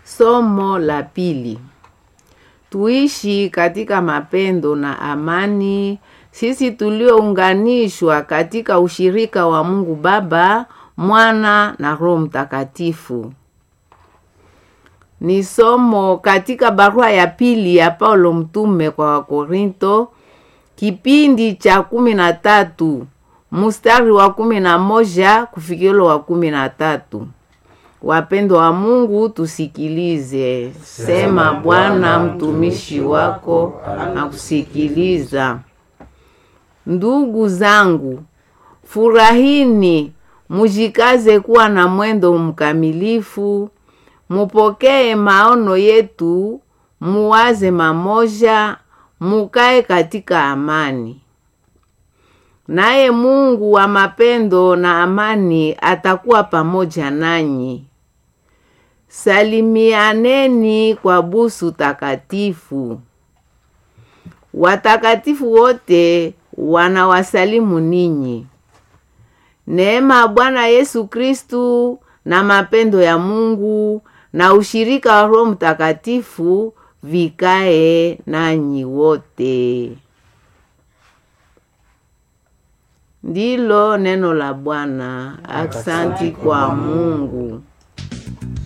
Somo la pili. Tuishi katika mapendo na amani, sisi tuliounganishwa katika ushirika wa Mungu Baba, Mwana na Roho Mtakatifu. Ni somo katika barua ya pili ya Paulo mtume kwa Wakorinto, kipindi cha kumi na tatu mstari wa kumi na moja kufikilo wa kumi na tatu. Wapendo wa Mungu, tusikilize. Sema Bwana, mtumishi wako nakusikiliza. Ndugu zangu, furahini, mujikaze kuwa na mwendo mkamilifu, mupokee maono yetu, muwaze mamoja, mukae katika amani. Naye Mungu wa mapendo na amani atakuwa pamoja nanyi. Salimianeni kwa busu takatifu. Watakatifu wote wanawasalimu ninyi. Neema ya Bwana Yesu Kristu na mapendo ya Mungu na ushirika wa Roho Mtakatifu vikae nanyi wote. Ndilo neno la Bwana. Aksanti kwa Mungu.